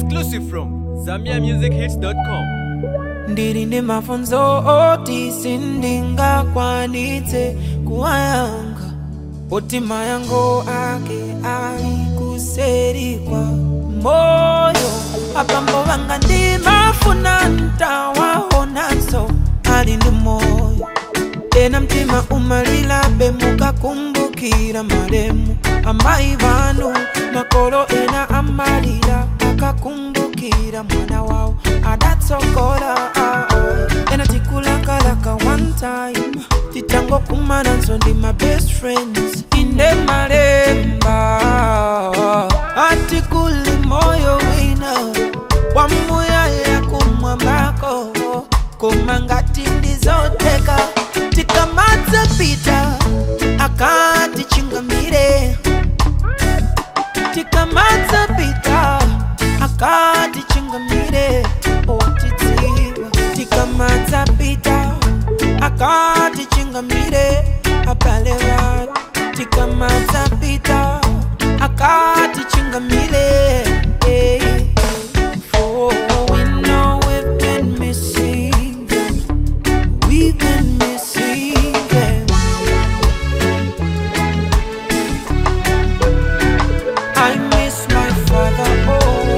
Exclusive from ZambiaMusicHits.com. ndiri nemafunzo oti sindingakwanitse kuwayanga otima yango ake ali kuseri kwa moyo apambo vanga ndimafuna ntawaonanso ali ndi moyo ena mtima umalilabe mukakumbukira malemu amayi vanu makolo ena amalira akakumbukira mwana wawo adatsogola ah, ah. ena tikulakalaka one time titangokumananso ndi my best friends inde malemba atikuli moyo wina wamuyaya kumwambako koma ngati ndizoteka tikamadza pita akatichingamire tikamadza pita akatichingamire otidziwa tikamadza pita akatichingamire abale vatu tikamadza pita akatichingamire eh. For we know we've been missing them. We've been missing them. I miss my father. Oh,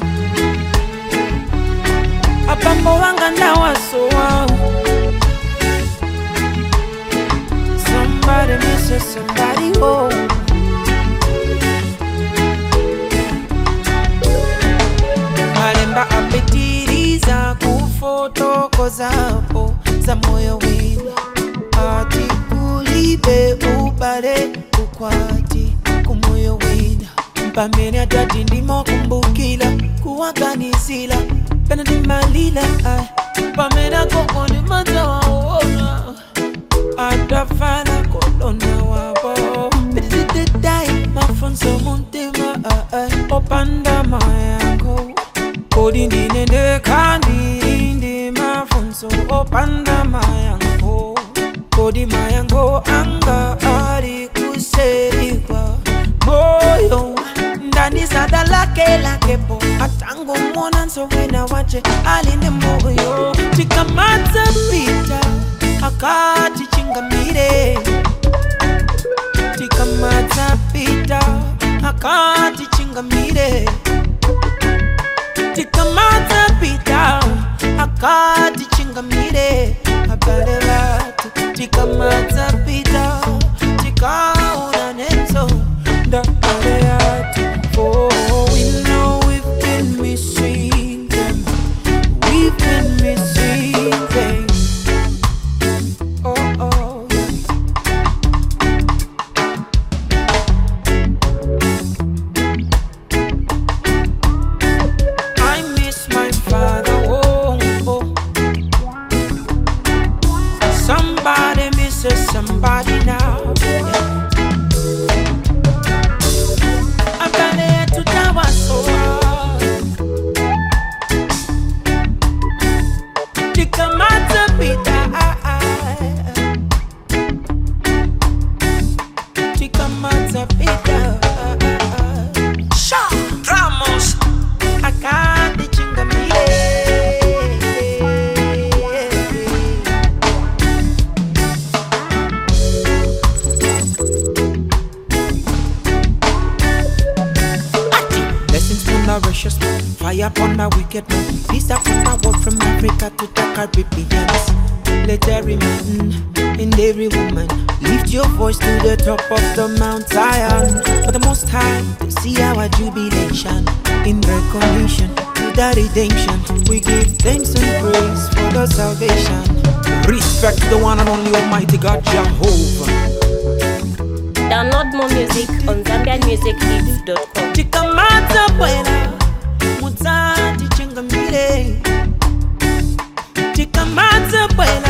abambo wanga ndawasowa. Somebody misses somebody. Oh. malemba apitiriza kufotokozapo za moyo wina ati kulibe ubale ukwati kumoyo wina pamene atati ndimokumbukila kuwaganizila pena ndimalila ai pamene akokoni madzawaona atafana kolona wabo pititidai mafunzo muntima ai opanda mayango kodi ndinende kandi ndi mafunzo opanda mayango kodi mayango anga ali kuserikwa moyo ndani sada lake lakepo atango mwona nsowena wache alinde moyo tikamadza pita akati chingamire tikamadza pita akati chingamire tikamadza pita akati chingamire abale vatu tikamadza pita tikaona nenso ndabale yatu for we know we've been missing them we've been missing them oh oh yeah. I miss my father. Oh, oh. Somebody misses somebody now. Yeah. I'm gonna to tower so Tikamata pita. Tikamata pita. Sha Ramos. Akandi chingamire Blessings from Mauritius, fire upon my wicked man. Peace upon my world from Africa to the Caribbean. Let every man and every woman lift your voice to the top of the Mount Zion. For the Most High to see our jubilation in recognition to the redemption. We give thanks and praise for the salvation. Respect the one and only Almighty God Jehovah. Download more music on ZambiaMusicHits.com. Chikamata bwela mutsati chingamire Chikamata bwela